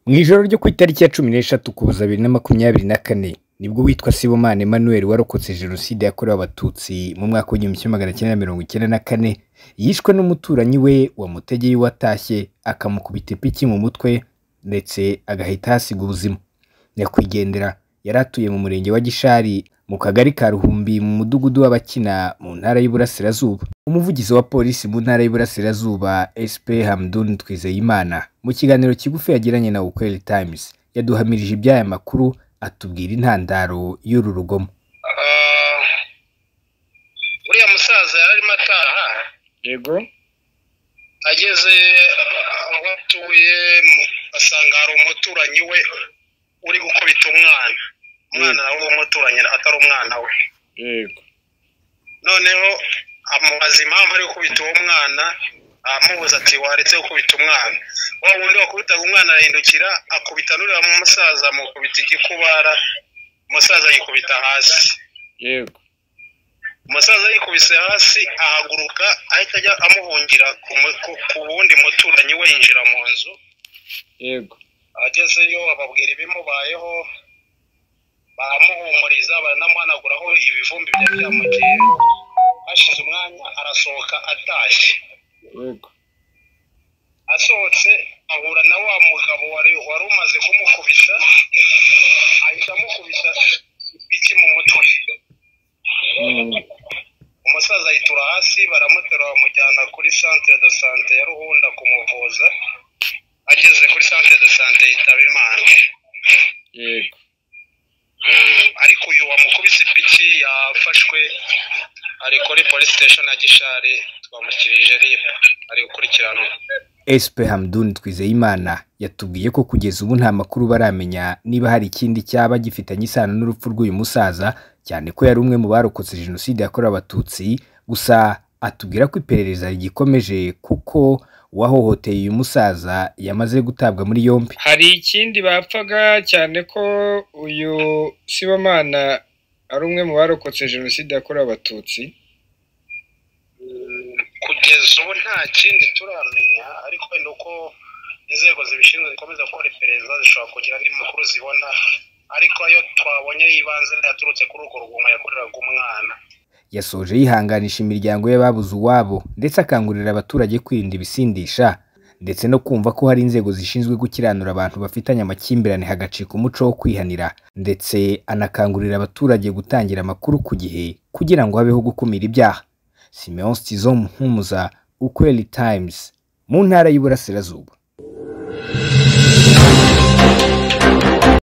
mu ijoro ryo ku itariki ya cumi n'eshatu kuza bibiri na makumyabiri na kane nibwo witwa sibomana emmanuel warokotse jenoside yakorewe abatutsi mu mwaka w'igihumbi kimwe magana cyenda na mirongo icyenda na kane yishwe n'umuturanyi we wamutegeye watashye akamukubita ipiki mu mutwe ndetse agahita hasiga ubuzima nyakwigendera yari atuye mu murenge wa gishari mu kagari ka ruhumbi mu mudugudu w'abakina mu ntara y'Iburasirazuba umuvugizi wa polisi mu ntara y'Iburasirazuba SP Hamdun Twizeyimana mu kiganiro kigufi yagiranye na Ukweli Times yaduhamirije iby'aya makuru atubwira intandaro y'uru rugomo uriya musaza yari arimo ataha yego ageze aho atuye asanga hari umuturanyi we uri gukubita umwana umwana nawe w'umuturanyi atari umwana we yego noneho amubaza impamvu ari gukubita uwo mwana aramubuza ati waretse gukubita umwana wa wundi wakubitaga umwana arahindukira akubita n'uriya musaza amukubita igikubara umusaza yikubita hasi yego umusaza yikubise hasi ahaguruka ahita ajya amuhungira ku mu- ku- ku wundi muturanyi we yinjira mu nzu yego agezeyo bababwira ibimubayeho baramuhumuriza baranamuhanaguraho ibivumbi byari byamuteye hashize umwanya arasohoka atashye yego asohotse ahura na wa mugabo wari wari umaze kumukubita ahita amukubita ipiki mu mutwe Mm, umusaza ayitura hasi baramuterura bamujyana kuri centre de sante ya ruhunda kumuvuza ageze kuri centre de sante yitaba imana yego ariko uyu wamukubise ipiki yafashwe ari kuri polisi station ya gishari twamushyirije rib ari gukurikiranwa SP Hamdun Twizeyimana yatubwiye ko kugeza ubu nta makuru baramenya niba hari ikindi cyaba gifitanye isano n'urupfu rw'uyu musaza cyane ko yari umwe mu barokotse jenoside yakorewe abatutsi gusa atubwira ko iperereza rigikomeje kuko uwahohoteye uyu musaza yamaze gutabwa muri yombi hari ikindi bapfaga cyane ko uyu sibomana ari umwe mu barokotse jenoside yakorewe abatutsi kugeza ubu nta kindi turamenya ariko wenda uko inzego zibishinzwe zikomeza gukora iperereza zishobora kugira andi makuru zibona ariko ayo twabonye y'ibanze yaturutse kuri urwo rugomo yakoreraga umwana yasoje yihanganisha imiryango y'ababuze uwabo ndetse akangurira abaturage kwirinda ibisindisha ndetse no kumva ko hari inzego zishinzwe gukiranura abantu bafitanye amakimbirane hagacika umuco wo kwihanira ndetse anakangurira abaturage gutangira amakuru ku gihe kugira ngo habeho gukumira ibyaha simeon stizo muhumuza ukweli times mu ntara y'Iburasirazuba